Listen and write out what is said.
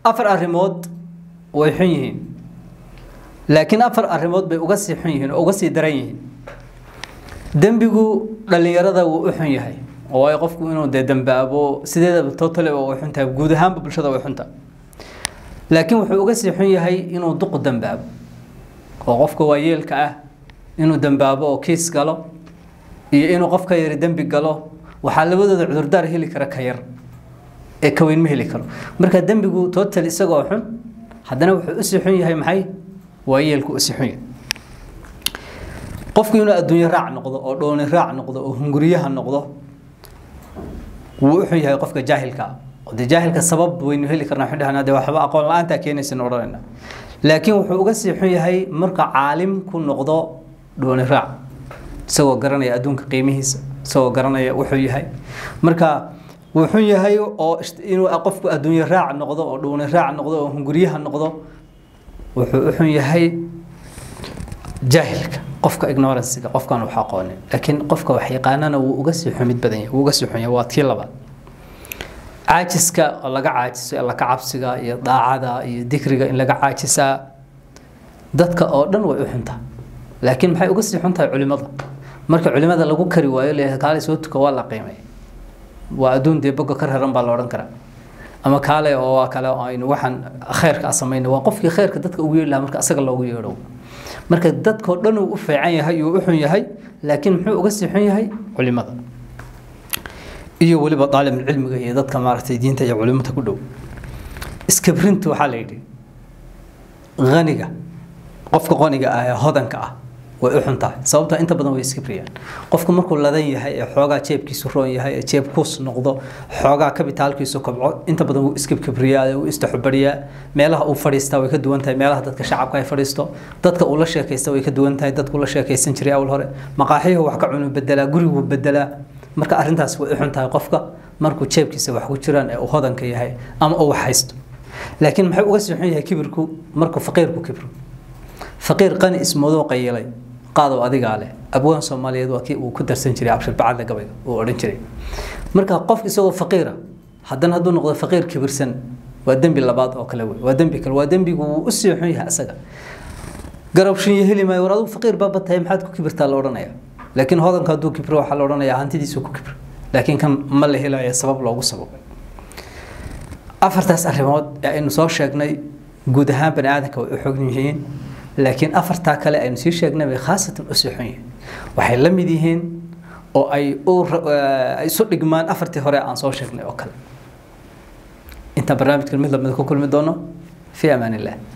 afar arrimood way xun yihiin laakiin afar arrimood bay uga sii xun yihiin oo uga sii daran yihiin dembigu dhallinyarada wuu u xun yahay oo waayo qofku inuu dee dambaabo sideedaba totally waa way xun tahay guud ahaanba bulshada way xunta laakiin wuxuu uga sii xun yahay inuu duqu dambaabo oo qofka waayeelka ah inuu dambaabo oo kiis galo iyo inuu qofka yari dembi galo waxaa labadooda cudurdaar heli kara ka yar ee ka weyn ma heli karo marka dembigu total isagoo xun haddana wuxuu usii xun yahay maxay waayeelku usii xun yahay qofku inuu adduunyo raac noqdo oo dhooni raac noqdo oo hunguriyaha noqdo wuu u xun yahay qofka jaahilka ah oo dee jaahilka sabab waynu heli karnaa waxaan dhahnaa dee waxba aqoon la-aantaa keenaysan odhanayna laakiin wuxuu uga sii xun yahay marka caalim ku noqdo dhooni raac isagoo garanaya adduunka qiimihiisa isagoo garanaya wuxuu yahay marka wuu xun yahay oo inuu qofku adduunyo raac noqdo oo dhuuni raac noqdo oo hunguryaha noqdo wuxuu u xun yahay jaahilka qofka ignorancega qofkaan wax aqoonin laakiin qofka wax yaqaanana wuu uga sii xumid badan yahay wuu uga sii xun yahay waa tii labaad caajiska oo laga caajiso alla ka cabsiga iyo daacada iyo dikriga in laga caajisaa dadka oo dhan way u xuntaa laakiin maxay uga sii xuntahay culimada marka culimada lagu kari waayo leeyahay kaale soo tuka waa la qiimay waa adduun dee boga ka raran baa la odhan karaa ama kaale oo waa kale aynu waxaan khayrka samayna waa qofkii khayrka dadka ugu yeedhi lahaa marka asaga loogu yeedho marka dadkoo dhan uu u fiican yahay uu u xun yahay laakiin muxuu uga sii xun yahay culimada iyo weliba daalibulcilmiga iyo dadka maaragtay diinta iyo culimada ku dhow iskabrinta waxaa la yidhi haniga qofka qoniga ah ee hodanka ah way u xun tahay sababta inta badan way iskibriyaan qofku markuu ladan yahay ee xoogaa jeebkiisu roon yahay ee jeeb kuus noqdo xoogaa kabitaalkiisu kobco inta badan wuu iskibkibriyaa wuu istaxubariyaa meelaha uu fadhiistaa way ka duwan tahay meelaha dadka shacabka ay fadhiisto dadka uu la sheekaysta way ka duwan tahay dadku la sheekaysan jiray awal hore maqaaxiyuhu wax ka cunu bedelaa guriguu bedelaa marka arrintaas way u xun tahay qofka markuu jeebkiisa wax ku jiraan ee uu hodanka yahay ama uu wax haysto laakiin maxay uga sii xun yahay kibirku markuu faqiirku kibro faqiir qani ismoodoo qayilay qaadow adigaa leh abwaan soomaaliyeed waa kii uu ku darsan jiray abshir bacadda gabayga uu odhan jiray marka qof isagoo faqiira haddana hadduu noqdo faqiir kibirsan waa dembi labaad oo kale wey waa dembi kale waa dembigu wuu u sii xun yahay asaga garabshinya heli maayo war adigu faqiir baaba tahay maxaad ku kibirtaa la odhanaya laakiin hodanka hadduu kibro waxaa la odhanayaa hantidiisu ku kibro laakiin kan ma la helayo sabab loogu sababay afartaas arrimood ee aynu soo sheegnay guud ahaan bani aadamka way u xog yihiin laakiin afartaa kale aynu sii sheegnay bay khaasatan u sii xun yihiin waxay la mid yihiin oo ay isu dhigmaan afartii hore aan soo sheegnay oo kale intaan barnaamijkan mid lamida ku kulmi doono fi amaan illah